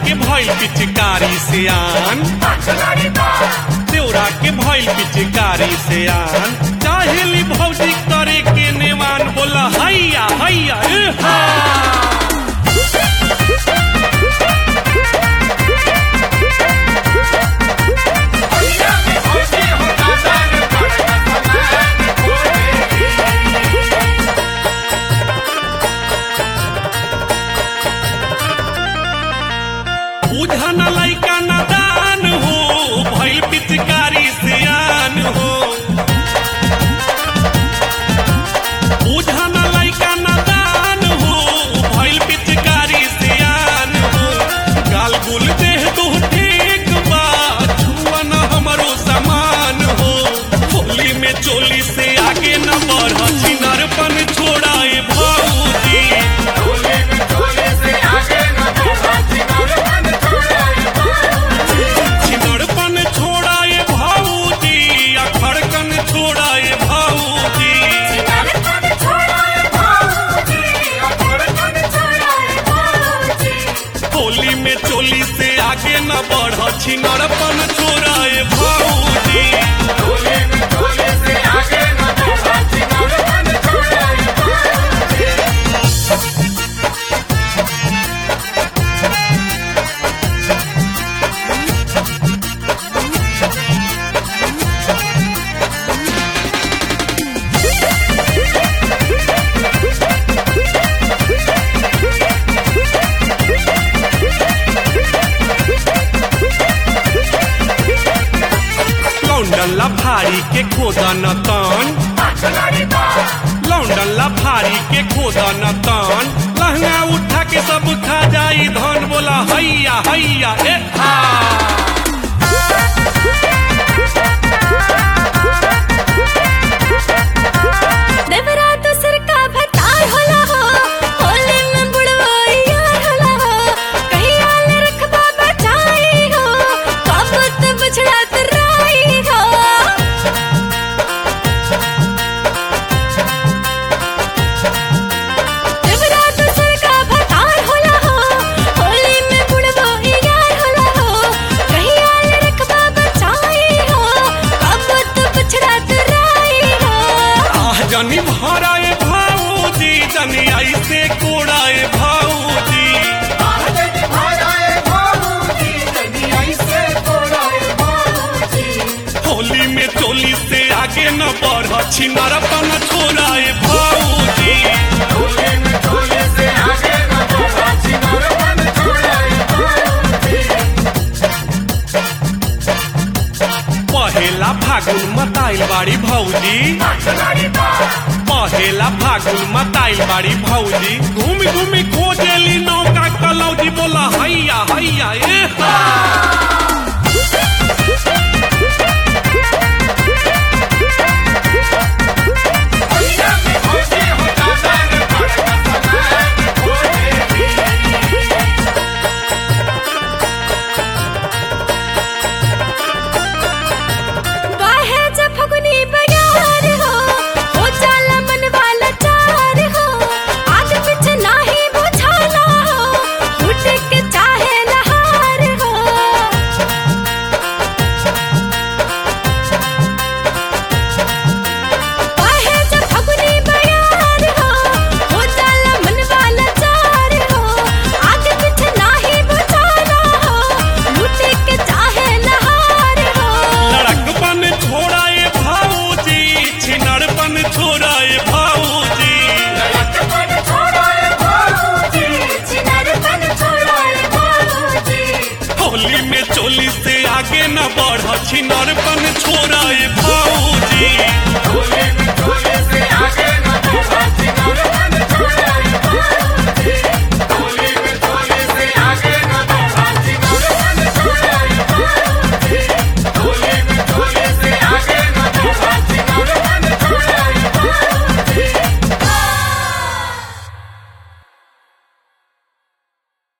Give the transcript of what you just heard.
के भइल पिचकारी से आन देवरा के भइल पिचकारी से आन चाहेली भौजी करे के नेवान बोला हैया हैया ए हा बुझन लैका नदान हो भइल पिचकारी सियान हो बुझन लैका नदान हो भइल पिचकारी सियान हो गाल गुल देह दो ठीक बा छुअन हमरो समान हो होली में चोली से आगे न बढ़ चिनरपन छोड़ाए भौजी छिनड़पन छोड़ाए भाऊजी अखड़कन छोड़ाए भाऊजी होली में चोली से आगे न बढ़ छिनड़पन छोड़ाए भाऊजी लौंडन लफारी के खोदन तन लौंडन लफारी के खोदन तन लहंगा उठा के सब खा जाई धन बोला हैया हैया ए हा देवरा तो सिर का भतार होला हो होली में बुढ़वा यार होला हो कहीं आल रखबा बचाई हो कबूत बछड़ा तराई हो देवरा तो सिर का भतार होला हो होली में बुढ़वा यार होला हो कहीं आल रखबा बचाई हो कबूत बछड़ा तराई हो आह जनी भराए भाऊजी जनी ऐसे कोड़ाए भाऊजी होली में चोली से आगे न बढ़ छिनरपन छोड़ाए भाऊजी पहेला फागुन मताइल बाड़ी भौजी पहेला फागुन मताइल बाड़ी भौजी घूमी घूमी खोजेली नौका कलौजी बोला हैया हैया ए हा बाहे जब फगुनी बयार हो हो जाला मन वाला चार हो आगे पीछे नाही बुझाना हो उठ के चाहे नहार हो बाहे जब फगुनी बयार हो हो जाला मन वाला चार हो आगे पीछे नाही बुझाना हो उठ के चाहे नहार हो लड़कपन छोड़ाए भाऊजी छिनरपन छोड़ाए भाऊजी होली में चोली से आगे न बढ़ छिनरपन छोड़ा